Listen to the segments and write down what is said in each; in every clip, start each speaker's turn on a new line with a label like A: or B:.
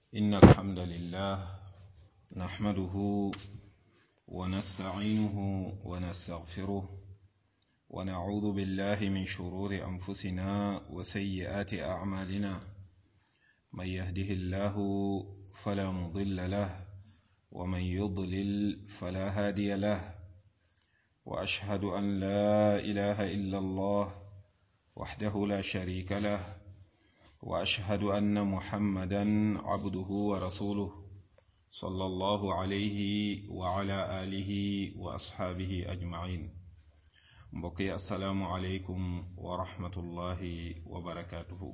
A: إن الحمد لله نحمده ونستعينه ونستغفره ونعوذ بالله من شرور أنفسنا وسيئات أعمالنا من يهده الله فلا مضل له ومن يضلل فلا هادي له وأشهد أن لا إله إلا الله وحده لا شريك له واشهد ان محمدا عبده ورسوله صلى الله عليه وعلى اله واصحابه اجمعين mbokki asalaamu aleykum wa rahmatullahi wa barakaatuhu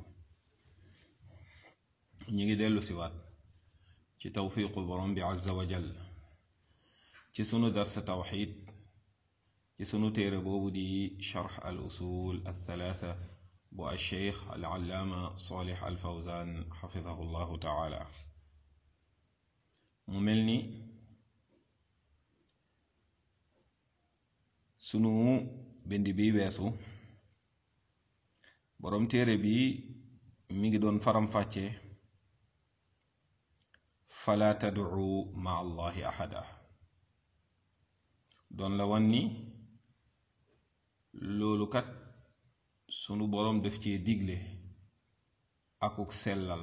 A: ñi ngi dellu siwaat ci tawfiqu borom bi azza wa jal ci sunu darsa tawxid ci sunu téere boobu di charx al usul al thalaatha bu alcheikh alallaama solih alfawzan xafidahu llahu taala mu mel ni sunu bind bi weesu boroom téere bi mi ngi doon faram-fàcce fala tadcu ma allahi ahada doon la wan ni loolu kat sunu boroom def ci digle akuk sellal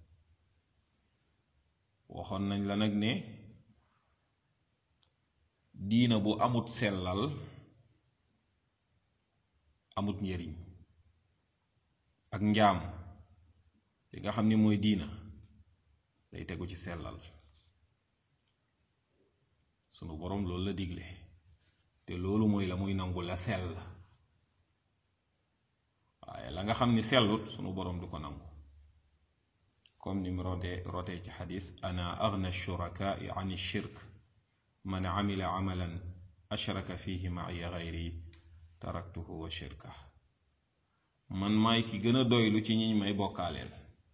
A: waxoon nañ la nag ne diina bu amut sellal amut njëriñ ak njaam li nga xam ni mooy diina day tegu ci sellal sunu boroom loolu la digle te loolu mooy la muy nangu la sell waaye la nga xam ni sellut sunu boroom du ko nangu comme ni mu rotee rotee ci xadis ana agna shurakaai an shirk man amila amalan ashraka fihi maaya gayri taraktuhu wa shirka man maay ki gën a doylu ci ñiñ may bokkaaleel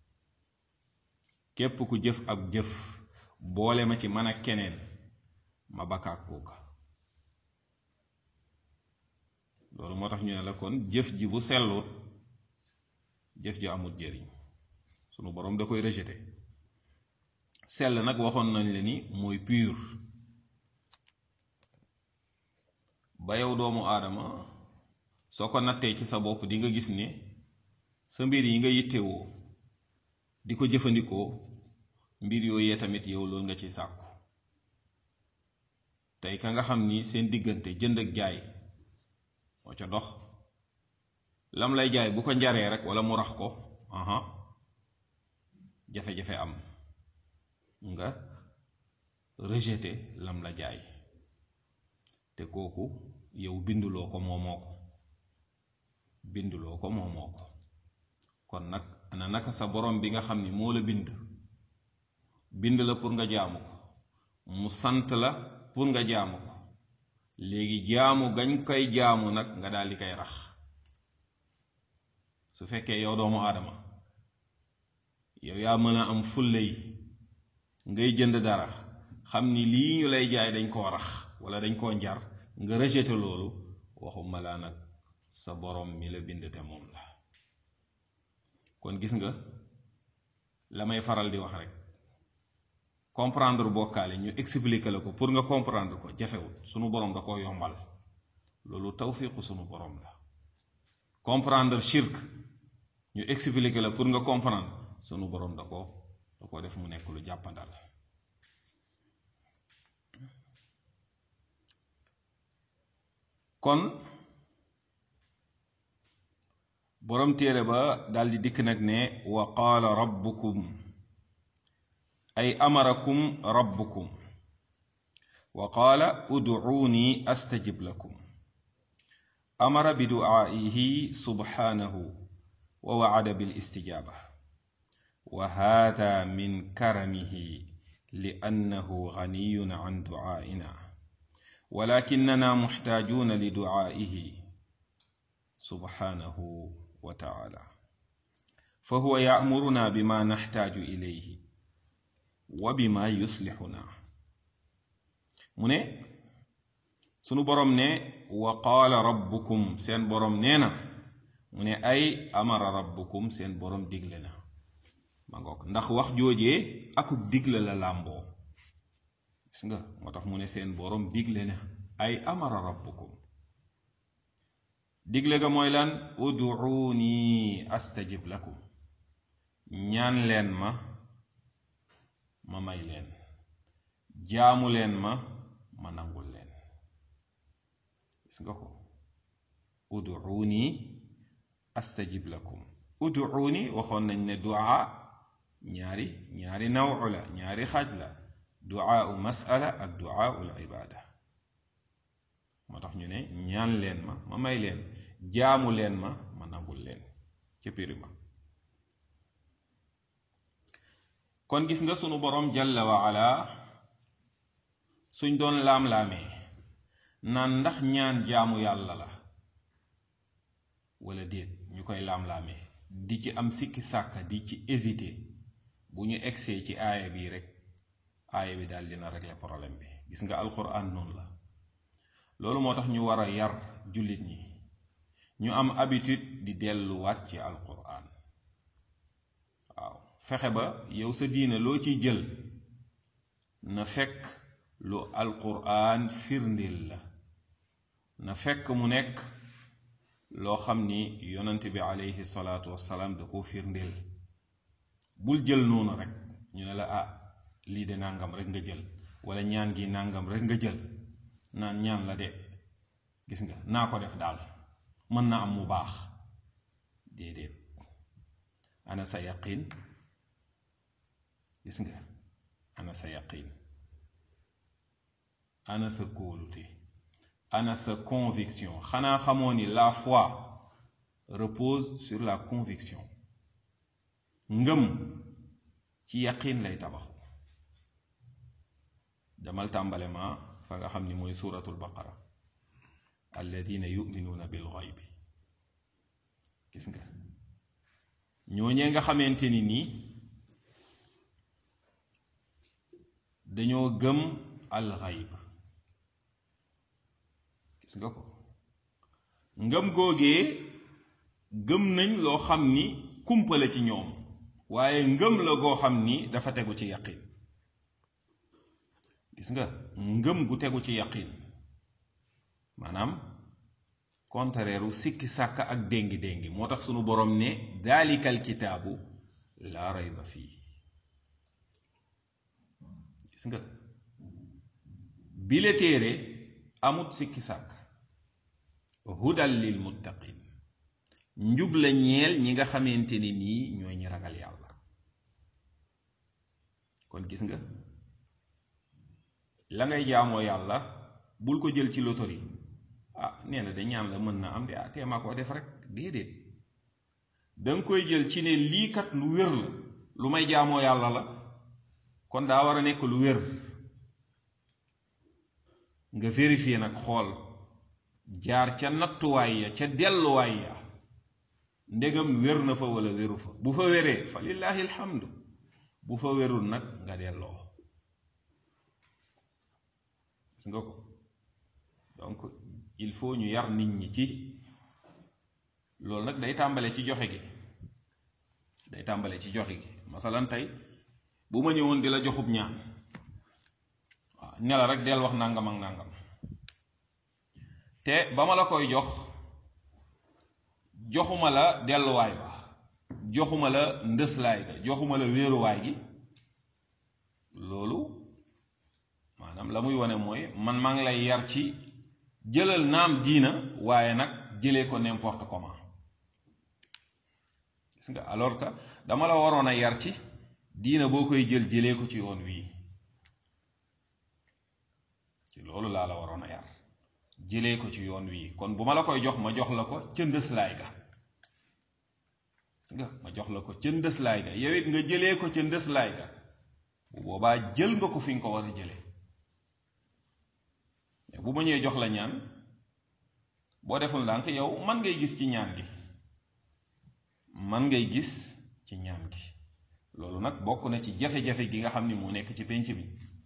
A: képp ku jëf ab jëf boole ma ci man ak keneen ma bakkaak kooka loolu moo tax ñu ne la kon jëf ji bu sellut jëf ji amul jëriñ sunu boroom da koy rejeté sell nag waxoon nañ la ni mooy pur ba yow doomu aadama soo ko nattee ci sa bopp di nga gis ne sa mbir yi nga yittewoo di ko jëfandikoo mbir yooyee tamit yow loolu nga ci sàkku tey ka nga xam ni seen diggante jënd ak jaay moo ca dox lam lay jaay bu ko njaree rek walla mu rax ko aha jafe-jafe am nga rejeté lam la jaay te kooku yow binduloo ko moomoo ko binduloo ko moomoo ko kon nag ana naka sa borom bi nga xam ni moo la bind bind la pour nga jaamu ko mu sant la pour nga jaamu ko léegi jaamu gañ koy jaamu nag nga daal di koy rax su fekkee yow doomu aadama yow yaa mën a am fulle yi ngay jënd dara xam ni lii ñu lay jaay dañ koo rax wala dañ koo njar nga rejeté loolu waxuma laa nag sa borom mi la bind te moom la kon gis nga la may faral di wax rek comprendre bokkaale ñu expliquer la ko pour nga comprendre ko jafewut sunu borom da koo yombal loolu tawfiqu sunu borom la comprendre shirk ñu expliquer la pour nga comprendre sunu borom da ko da ko def mu nekk lu jàppandal kon borom téere ba daldi dikk nag ne wa qaala rabbukum ay amarakum rabbukum wa qaala udcuuni astajib lakum amara biducaa'ihi subxaanahu wa wacada bilistijaaba wa haada min karamihi liannahu ganiyun can ducaa'ina walakinana muxtaajuuna liducaa'ihi subxaanahu wa tacaala fahuwa ya'muruna bima naxtaaju ilayhi wa bima yuslixuna mu ne sunu boroom ne wa qaala rabbukum seen boroom nee na mu ne ay amara rabbukum seen boroom digle na ma ngoog ndax wax joojee akub digle la làmboo gis nga moo tax mu ne seen boroom digle na ay amara rabbukum digle ga mooy lan uduuni astajib lakum ñaan leen ma ma may leen jaamu leen ma ma nangul leen gis nga ko uduuni astajib lakum uduuni waxoon nañ ne duaa ñaari ñaari nawu la ñaari xaaj la duaa masala ak duaa ul ibaada moo tax ñu ne ñaan leen ma ma may leen jaamu leen ma ma nangul leen ca piri ma kon gis nga sunu boroom jalla wa ala suñ doon laam-laamee naan ndax ñaan jaamu yàlla la wala déet ñu koy laam-laamee di ci am sikki sàkka di ci hésité bu ñu egsee ci aaya bii rek aaya bi daal dina régler problème bi gis nga alquran noonu la loolu moo tax ñu war a yar jullit ñi ñu am habitude di delluwaat ci alquran waaw fexe ba yow sa diine loo ciy jël na fekk lu alquran firndeel la na fekk mu nekk loo xam ni yonent bi aleyhi salaatu wassalaam da ko firndeel bul jël noonu rek ñu ne la ah lii de nàngam rek nga jël wala ñaan gi nàngam rek nga jël naan ñaan la de gis nga naa ko def daal mën na am mu baax déedéet ana sa yaqin gis nga ana sa yaqin ana sa kóolute ana sa conviction xanaa xamoo ni la foi repose sur la conviction ngëm ci yaqin lay tabaxu demal tàmbale ma fa nga xam ni mooy suratul baqara alladina yuminuuna bil ghaybi gis nga ñooñee nga xamante ni nii dañoo gëm al ghayb gis nga ko ngëm googee gëm nañ loo xam ni kumpale ci ñoom waaye ngëm la goo xam ni dafa tegu ci yaqin gis nga ngëm gu tegu ci yaqin maanaam contraire u sikki sàkk ak déngi déngi moo tax sunu borom ne daalikal kitaabu laa rayba fii gis nga bile téere amut sikki sàkk hudal lil muttaqin njub la ñeel ñi nga xamante ni nii ñooy ñi ragal yàlla kon gis nga la ngay jaamoo yàlla bul ko jël ci lotori ah nee na de ñaan la mën na am de ah teema koo def rek déedéet danga koy jël ci ne lii kat lu wér la lu may jaamoo yàlla la kon daa war a nekk lu wér nga vérifier nag xool jaar ca nattuwaay ya ca delluwaay ya ndegam wér na fa wala wéru fa bu fa wéree fa lillahi alhamdu bu fa wérul nag nga delloo gis nga ko donc il faut ñu yar nit ñi ci loolu nag day tàmbale ci joxe gi day tàmbale ci joxe gi masalan tey bu ma ñëwoon di la joxub ñaan waaw ne la rek del wax nangam ak nangam te ba ma la koy jox joxuma la delluwaay ba joxuma la ndëslaay ga joxuma la wéeruwaay gi loolu maanaam la muy wane mooy man maa ngi lay yar ci jëlal naam diina waaye nag jëlee ko n'importe comment gis nga alors que dama la waroon a yar ci diina boo koy jël jëlee ko ci yoon wii ci loolu laa la waroon a yar jëlee ko ci yoon wii kon bu ma la koy jox ma jox la ko ca ndëslaay ga gis nga ma jox la ko ca ndëslaay ga yow it nga jëlee ko ca ndëslaay ga bu boobaa jël nga ko fi nga ko war a jëlee bu ma ñëwee jox la ñaan boo deful ndànk yow man ngay gis ci ñaan gi man ngay gis ci ñaan gi loolu nag bokk na ci jafe-jafe gi nga xam ni moo nekk ci pénc bi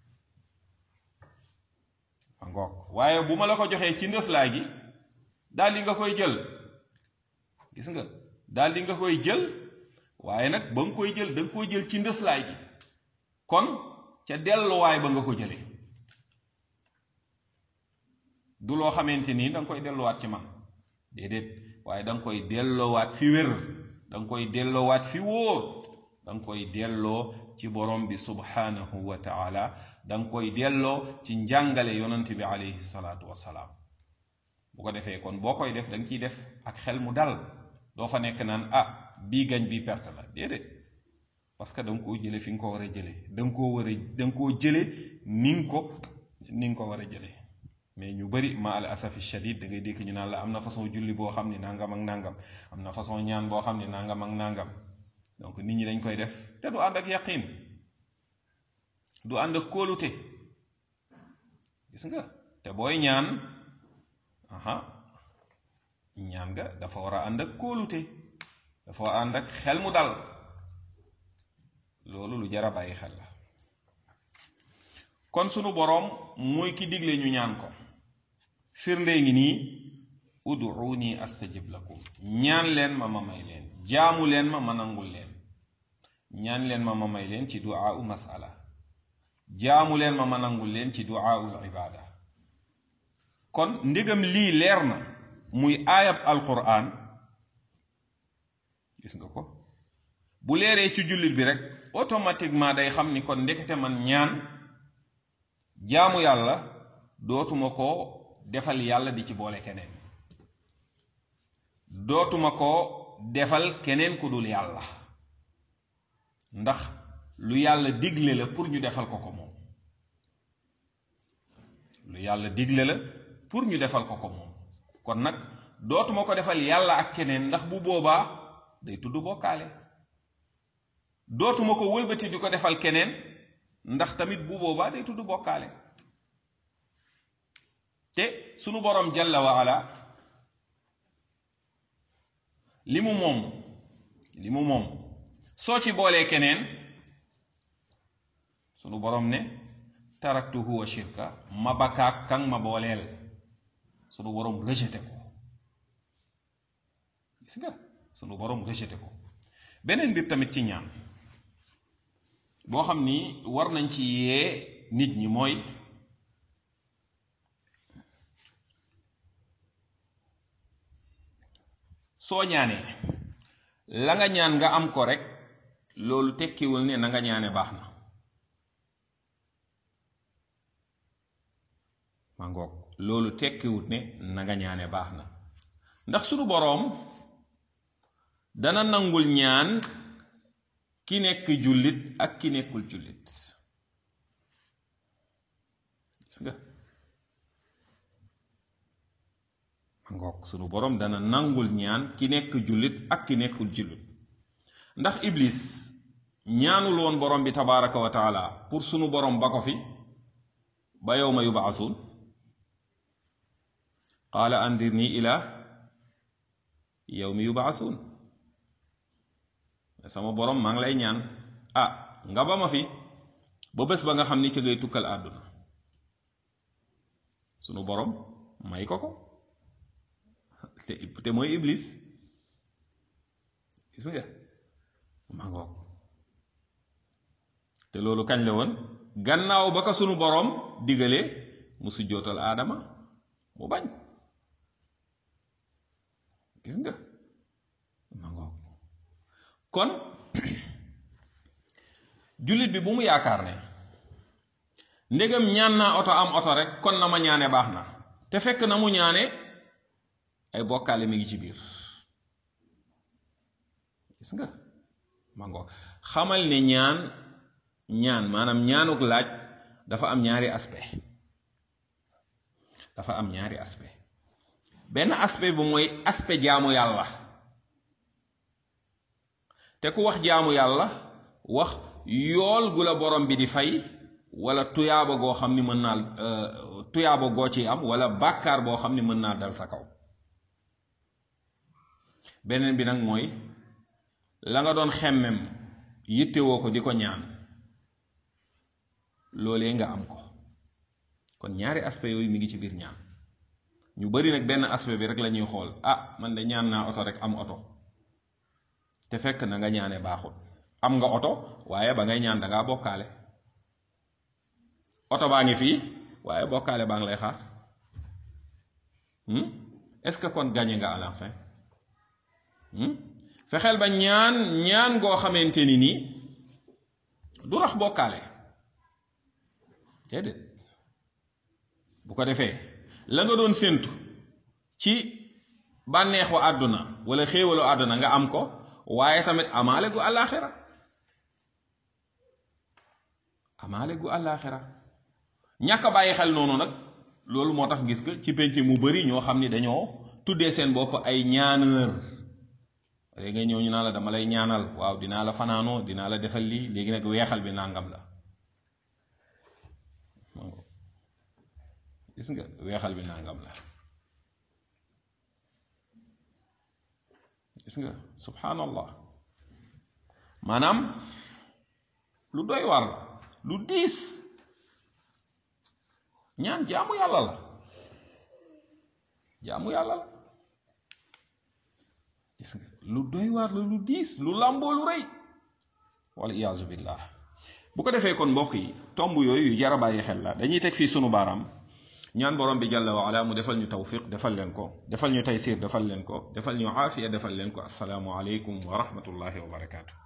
A: ma ngoog waaye bu ma la ko joxee ci ndëslaay gi daal di nga koy jël gis nga daal di nga koy jël waaye nag ba nga koy jël da nga koy jël ci ndëslaay gi kon ca delluwaay ba nga ko jëlee du loo xamante nii da nga koy delluwaat ci man déedéet waaye da nga koy delloowaat fi wér da nga koy delloowaat fi wóor da nga koy delloo ci borom bi subhanahu wa taala da nga koy delloo ci njàngale yonant bi alayhi salaatu wasalaam bu ko defee kon boo koy def da nga ciy def ak xel mu dal doo fa nekk naan ah bii gañ bii perte la déedéet parce que da nga koo jële fi nga ko war a jële da nga koo war a da nga koo jële ni nga ko ni nga ko war a jële mais ñu bari ma al asafi shadid da ngay dégg ñu naan la am na façon julli boo xam ne nangam ak nangam am na façon ñaan boo xam ne nangam ak nangam donc nit ñi dañ koy def te du ànd ak yaqin du ànd ak kóolute gis nga te booy ñaan aha ñaan nga dafa war a ànd ak kóolute dafa war a ànd ak xel mu dal loolu lu jar a bàyyi xel la kon sunu boroom mooy ki digle ñu ñaan ko firnde ngi nii ud'uuni astajib lakum ñaan leen ma ma may leen jaamu leen ma ma nangul leen ñaan leen ma ma may leen ci duaa u masala jaamu leen ma ma nangul leen ci duaa ul ibaada kon ndegam lii leer na muy aayab alquran gis nga ko bu leeree ci jullit bi rek automatiquement day xam ni kon ndekete man ñaan jaamu yàlla dootuma ko defal yàlla di ci boole keneen dootuma ko defal keneen ku dul yàlla ndax lu yàlla digle la pour ñu defal ko ko moom lu yàlla digle la pour ñu defal ko ko moom kon nag dootuma ko defal yàlla ak keneen ndax bu boobaa day tudd bokkaale dootuma ko wëlbati di ko defal keneen ndax tamit bu boobaa day tudd bokkaale te sunu boroom jalla wa ala li mu moom li mu moom soo ci boolee keneen sunu boroom ne taraktuhu wa shirka ma bakaak kan ma booleel sunu boroom rejeté ko gis nga sunu boroom rejeté ko beneen mbir tamit ci ñaan boo xam ni war nañ ci yee nit ñi mooy soo ñaanee la nga ñaan nga am ko rek loolu tekkiwul ne na nga ñaane baax na ma ngoog loolu tekkiwul ne na nga ñaane baax na ndax sunu boroom dana nangul ñaan ki nekk jullit ak ki nekkul jullit gis nga ngoog sunu boroom dana nangul ñaan ki nekk jullit ak ki nekkul jullit ndax iblis ñaanul woon borom bi tabaraka wa taala pour sunu borom ba ko fi ba yowma yubaasuun qaala andirni ila yowmi yubaasuun sama borom maa ngi lay ñaan ah nga ba ma fi ba bés ba nga xam ni ca ngay tukkal àdduna sunu borom may ko ko te te mooy iblis gis nga ma ngoog te loolu kañ la woon gannaaw ba ko sunu boroom digalee mu sujjootal aadama mu bañ gis nga ma ngoog kon jullit bi bu mu yaakaar ne ndegam ñaan naa oto am oto rek kon na ma ñaane baax na te fekk na mu ñaane ay bokkaale mi ngi ci biir gis nga ma ngoog xamal ne ñaan ñaan maanaam ñaanuk laaj dafa am ñaari aspect dafa am ñaari aspect benn aspect bu mooy aspect jaamu yàlla te ku wax jaamu yàlla wax yool gu la borom bi di fay wala tuyaaba goo xam ni mën naa tuyaaba goo ci am wala bàkkaar boo xam ni mën naa dal sa kaw beneen bi nag mooy la nga doon xemmem yittewoo ko di ko ñaan loolee nga am ko kon ñaari aspect yooyu mi ngi ci biir ñaan ñu bari nag benn aspect bi rek la ñuy xool ah man de ñaan naa oto rek am oto te fekk na nga ñaane baaxul am nga oto waaye ba ngay ñaan da ngaa bokkaale oto baa ngi fii waaye bokkaale baa ngi lay xaar est-ce que kon gagné nga à la fin fexeel ba ñaan ñaan goo xamante ni nii du rax bokkaale déedéet bu ko defee la nga doon séentu ci bànneexu àdduna wala xéewalu àdduna nga am ko waaye tamit amaale gu àllaaxira amaale gu àllaaxira ñàkk a bàyyi xel noonu nag loolu moo tax gis nga ci penc mu bari ñoo xam ni dañoo tuddee seen bopp ay ñaaneur léegi nga ñëw ñu naa la dama lay ñaanal waaw dinaa la fanaanoo dinaa la defal lii léegi nag weexal bi nangam la gis nga weexal bi nangam la gis nga subhanallah maanaam lu doy war la lu diis ñaan jaamu yàlla la jaamu yàlla la gis nga lu doy waar la lu diis lu làmboo lu rëy wala iyaazu billah bu ko defee kon mbokk yi tomb yooyu yu jar a bàyyi xel la dañuy teg fii sunu baaraam ñaan borom bi jalla wa ala mu defal ñu tawfiq defal leen ko defal ñu taysir defal leen ko defal ñu aafiya defal leen ko assalaamu aleykum wa rahmatullahi wa barakaatu